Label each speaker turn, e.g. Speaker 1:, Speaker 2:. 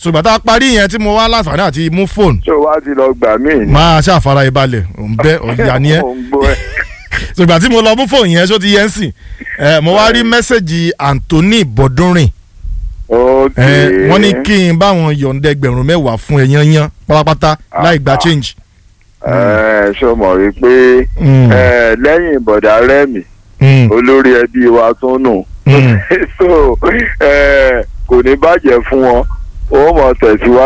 Speaker 1: ṣùgbọ́n tá a parí yẹn tí mo wá láǹfààní àti mú fóònù
Speaker 2: ṣé o wá ti lọ gbà mí ni.
Speaker 1: máa ṣàfara ìbalẹ̀ òǹbẹ ọ̀yà ni ẹ́
Speaker 2: Mo ń gbọ́ ẹ.
Speaker 1: ṣùgbọ́n tí mo lọ mú fóònù yẹn ṣó ti yẹn sìn ẹ mo wá rí mẹ́sẹ̀gì Anthony Bọ́dúnrìn
Speaker 2: ok.
Speaker 1: ẹ wọ́n ní kí n báwọn yọ̀ǹda ẹgbẹ̀rún mẹ́wàá fún ẹ yányán pátápátá láì gba
Speaker 2: Ah.
Speaker 1: change.
Speaker 2: ẹ ṣó mọ̀ wípé
Speaker 1: Mm.
Speaker 2: ẹ, lẹ́yìn bọ̀dá rẹ́mi
Speaker 1: Mm.
Speaker 2: olórí ẹbí wa tún nù.
Speaker 1: Mm.
Speaker 2: so ẹ, kò ní bàjẹ́ fún wọn ó mọ̀ tẹ̀síwájú.